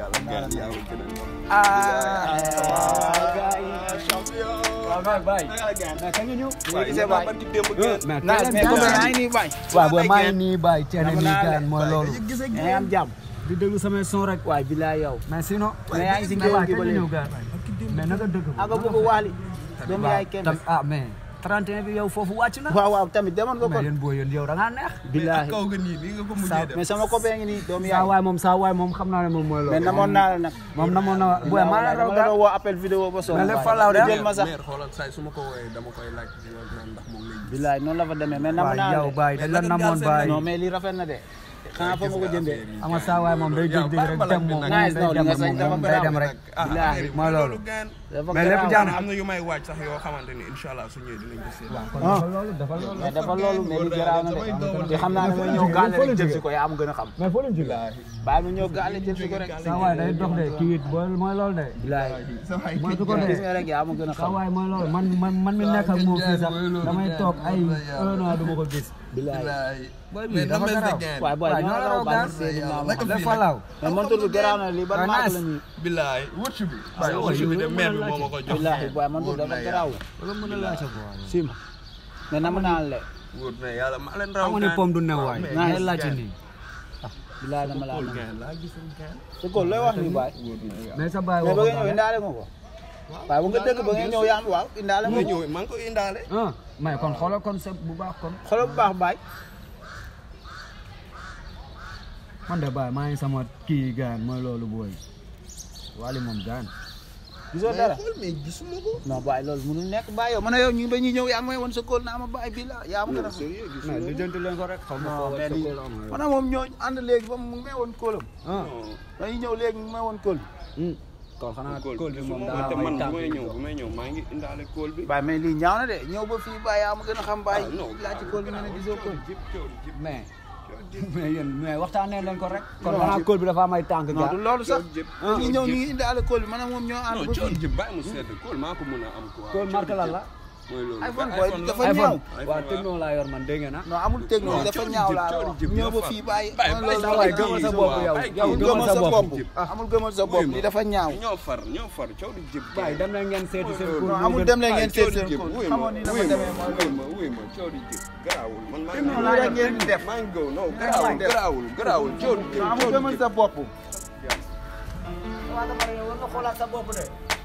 yàlla gaan yaa ma gën a waaw mais Baye. mais kañ nga ñëw. waaye gisee ba barki démb gaan mais naa teel a mais ñëw. comme yaa ngi nii Baye. waaw booy maa ngi nii Baye cee Dama nii naa gaan mooy loolu. yaa ngi am jàmm. di déglu samay son rek. waay bilaay yow. mais sinon. mais yaa ngi si mais géew Baye gi kañ ba nga léegi. ñëw gaan. mais naka dëgg. ah nga bëgg waali. doomu yaay kenn. tam ah mais 31 bi yow foofu wàcc na. waaw waaw tamit demoon nga mais ko. yéen booy yéen yow da ngaa neex. bilaay kaw nga nii nii nga ko saa mujjee def mais sama copain ngi nii doomu saa yaay. waay moom saa waay moom xam naa ne moom mooy loolu. mais namoon naa la nag. moom namoon na booy maa la raw dama la gaan. doon woo appel vidéo ba sonn. Mais lépp Baye. falaaw de. nga jël ma sax. meer xoolal saa su ma ko wooyee dama koy laaj di la naan ndax moom lay gis bilaay noonu la fa demee mais namoon waaw naa la yow de. Baye dañ la namoon Baye. non mais lii rafet na de. xanaa fa ma ko jëndee. xam nga saa waay moom day dégg dégg rek dem moom moom Nice, day non, li dem nga sañ moom dafa moom day dem garaaw. rek. Bilaay. mooy loolu. dafa mais lépp garaaw. jàmm. am na yu may waaj sax yoo xamante ni incha allah su ñëwee dinañ ko seet kon dafa loolu dafa loolu. mais dafa loolu mais li garaaw na de. te xam naa ne ma ñëw gaale rek jël si ko yaa ma gën a xam. mais foo leen jógee. bàyyi ma ñëw gaale jël si ko rek. saa waay day dox de kii it booy mooy loolu de. bilaay. mooy su ko gis de. nga rek yaa ma gën a saa xam. waay mooy loolu man man man mi nekk ak moom fii sax damay toog ay un an du ma ko gis. bilaay. booy bi dafa garaaw. waaye booy waaw ñoo ñoo la la raw raw bàyyi gaan. seeni maam. la falaaw. mais man tudd garaaw na lii ban waaw, maak nice. la ñuy. bilaay wëcc bi waaye waaye wëcc bi de yow meer bi mën na moo ma ko jox bilaay booy man tudd dafa garaaw. wala mën na laajte ko waaye. sim. mais nam naa la. wóor na yàlla maa leen raw xam nga ne pomme du new waay. mais ngay nice. laajte nii. bilaay dama laa Kool nam. gaan laa gisul gaan su ko looy wax nii baay. mais sa baay mais ba waxoon nga ñëw naa indaale nga ko. waaye bu nga dëgg ba nga ñëw yaa am waaw indaale nga nga ñëw maa ngi ko indaale ah mais kon xoolal kon sa bu baax kon. xoolal bu baax baay. man de baay maa ngi sama kii gaan mooy loolu booy. wali moom gaan. gisoo dara. xool mais gisuma ko non baay loolu mënul nekk baay yow man a yow ñu ba ñuy ñëw yaa may woon sa kóol naa ma baay bii la yaa ma gën a xam. sérieux mais gisuma lu ko jëntu leen ko rek xaw ma Non, foo mais sa lii- kóol am na yow. man a moom ñoo ànd léegi ba mu may woon kóolam. ah dañuy ñëw léegi mu may woon kóol. kon xanaa kool kóol bi moom daa te am ay man bu tànk may yu ñëw dox. bu may ñëw maa ngi indaale kool bi baay mais lii ñaaw na de ñëw ba fii baay yaa ma gën a xam baay. Ah, non, laaj ci kóol bi nga ne gisoo kóol. jib coow jib mais mais yéen mais waxtaanee leen ko rek. kon Non, xanaa jib- kóol bi dafa am ay tànk non du gaan. loolu sax. jib dañuy ñëw ñu ngi indaale kóol bi man ak moom ñoo ànd non ba coow fii. jib bàyyi mu sedd kool maa ko mën a am quoi kóol marque lan la. mooy loolu iPhone Ba- booy iPhone dafa la. ñaaw. waaw techno laa yor man dégg nga na. non amul technologie dafa coow ñaaw jib, laa coow wax. jib ñëw ba dafa- fii bàyyi. bàyyi- man bàyyi loolu sa la waay wax. gëmal sa kii, bopp waaw, yow. bàyyi yow kii. gëmal sa bopp. jib. amul gëmal sa bopp li dafa ñaaw. ñoo far ñoo far coow di jib waaye dem leen ngeen seeti seen kóol. non moo amul gën. dem leen ngeen seet coow di seen jib kóol wuy ma xamoon ni dafa wuy demee ma mooy wuy ma wuy ma coow di jib garaawul man maa Techno ngi lii rek ngeen di def. maa ngi gaw non garaawul garaawul garaawul coow di jib non amul coow di gëmal jib sa bopp. waaw dama ne war nga xoolaat sa bopp de.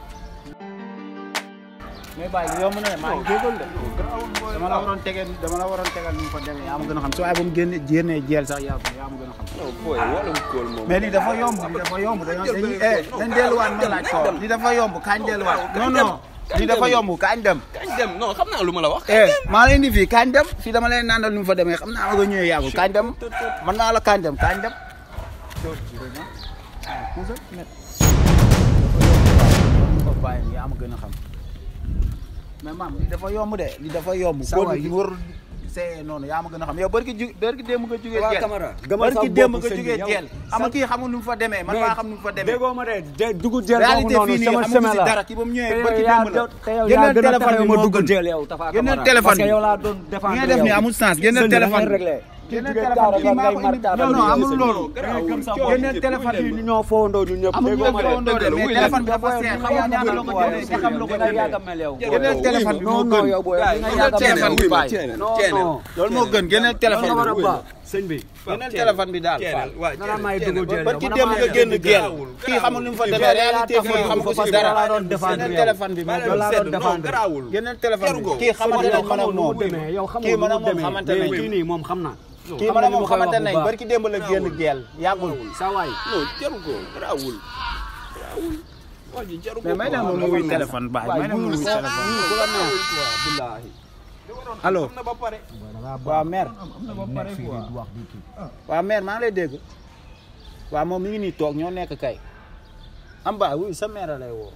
mais bàyyi yomb na de maa ngi jégal de. dama la waroon tegal dama la waroon tegal ni mu fa demee yaa ma gën a xam su waaye ba mu génne génnee jeel sax yaa yaa ma gën a xam. non booy wala kool moom mais lii dafa yomb lii dafa yomb dañoo dañuy eh dañ delluwaat ma laaj ko lii dafa yomb kañ delluwaat. non non lii dafa yomb kañ dem. kañ dem non xam naa lu ma la wax eh maa lay indi fii kañ dem fii dama lay nandal ni mu fa demee xam naa ma nga ñëwee yàggul kañ dem mën naa la kañ dem kañ dem. ko bàyyi yaa ma gën a xam mais maam li dafa yomb de li dafa yomb. Sa góor waay gi war see noonu yaa ma gën a xam yow barki ju barki démb nga jugee waa jeel Camara gëmal sa barki bopp démb nga sëñ bi jugee yow. jeel ama kii xamul nu mu fa demee man maa xam nu mu fa demee déggoo ma de de dugg jël boobu réalité noonu fii nii sama amuñu semaine si la dara kii ba mu ñëwee te barki yow yaa démb la te yow yaa génneel gën a téléphone tax bi ma moo dugg gën jël yow Tafa génneel Camara téléphone parce que bi. yow laa doon défendre li ngay def yow. nii amul sens génneel Sëñ bi da téléphone ngay bi réglé. génneel Kii téléphone bi jugee maa ko ngay indi martaaba non non yow, amul sëñ bi. loolu Ngay gëm sa génneel bopp. téléphone bi ñu ñoo foondoo ñun ñëpp amul déggoo ma de. téléphone dëgg la, mais wuy téléphone bi la. dafa seer xam nga ñaata la ko jëndee te xam la ko Nga jëndee yàgg a mel yow. génneel téléphone bi moo non non gën yow booy Gars nga yi, yàgg a mel téléphone bi yow. bàyyi. non Ceenel. non. loolu moo gën génneel téléphone Loolu nga war a bi baax sëñ bi. génneel téléphone bi daal Ceenel waa nga naan may dugg jël ba yow ki man dem maa nga ngi génn dugg geel jël. kii xamul ni mu fa Kii demee yaa réalité tax ma fii dugg xam ko fa si parce que dara laa doon défendre génneel yow. téléphone bi moo loolu laa gën doon défendre. garaawul génneel téléphone bi Jarugo. kii xamante nañ man ak xamoo nu moom mu demee yow xamoo kii nu man mu ak moom demee xamante mais nañ kii nii moom xam na. kii xam man na ak li moom ma koy wax xamante bu nañ baax. barki démb la génn geel yàggul sa waay. non jaru ko garaawul garaawul waa ji jaru ko mais may na ma mu wuy téléphone baay may na ma mu wuy téléphone ku la neex. billaahi. allo am na ba pare waaw mère nekk fii di wax di kii. waaw mère maa ngi lay dégg waaw moom mi ngi nii toog ñoo nekk kay am ba wuy sa mère lay woo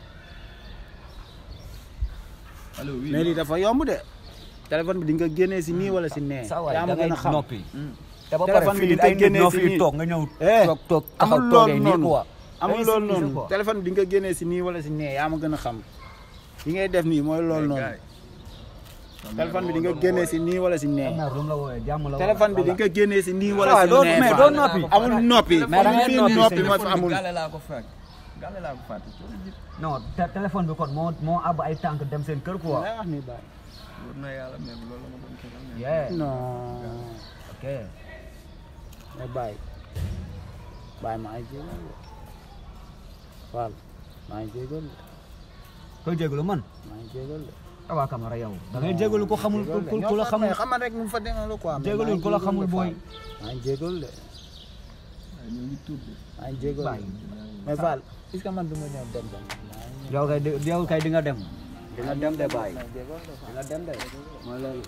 allo oui mais lii dafa yomb de téléphone bi di nga génnee si nii wala si nee sa waay yaa ma da gën ngay a xam noppi. te ba pare téléphone bi fii di ay nga nit génnee ñoo si fi nii. toog nga ñëw. Eh, toog toog taxaw amul toogee loolu nii noonu quoi. amul Day loolu civilisé noonu quoi. téléphone bi di nga génnee si nii wala si nee yaa ma gën a xam yi ngay def nii mooy loolu noonu téléphone bi di nga génnee si nii wala si nee mère lu mu la wooyee jàmm la téléphone bi di nga génnee si nii wala waaw si doo nee mais Fall. doo noppi amul noppi Mais da ngay fii noppi, noppi c'est moo fi amul gàlle laa ko fekk gàlle laa ko fàtte non té- téléphone bi kon moo moo ab ay tànk dem seen kër quoi lay wax nii baay wóor na yàlla même loolu la ma doon tegal mais yeah non ok mais baay baay maa ngi jégal de Fall maa ngi jégal de koy jégalu man maa ngi jégal de Tafa Camara yow da ngay jégalu ko xamul ku ku- ku la xamul xamal rek mu fa demee la quoi mais maa jégalul ngi ku la jégal xamul de booy Fall. maa ngi jégal de ñu ngi tudd maa ngi jégal Baay. de mais Fall est-ce que man du ma ñëw dem dem maa ngi yow kay di- yow kay di nga dem di nga dem de baay maa ngi jégal de di nga dem de mooy loolu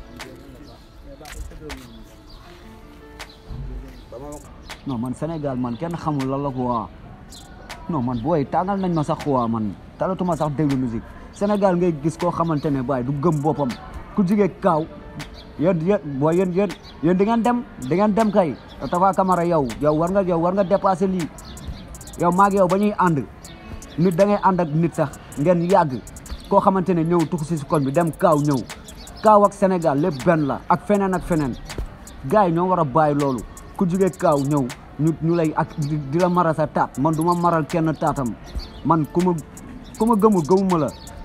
non man Sénégal man kenn xamul lan la quoi non man booy tàngal nañ ma sax quoi man talatuma sax déglu musique Sénégal ngay gis koo xamante ne baay du gëm boppam ku jigee kaaw yéen yéen booy yéen yéen yéen di ngeen dem di ngeen dem kay Tafa Camara yow yow war nga yow war nga dépassé lii yow maag yow ba ñuy ànd nit da ngay ànd ak nit sax ngeen yàgg koo xamante ne ñëw tux si si koñ bi dem kaaw ñëw kaaw ak Sénégal lépp benn la ak feneen ak feneen gars yi ñoo war a bàyyi loolu ku jugee kaaw ñëw ñu ñu lay ak di di la maral sa taat man du ma maral kenn taatam man ku ma ku ma gëmul gëmuma la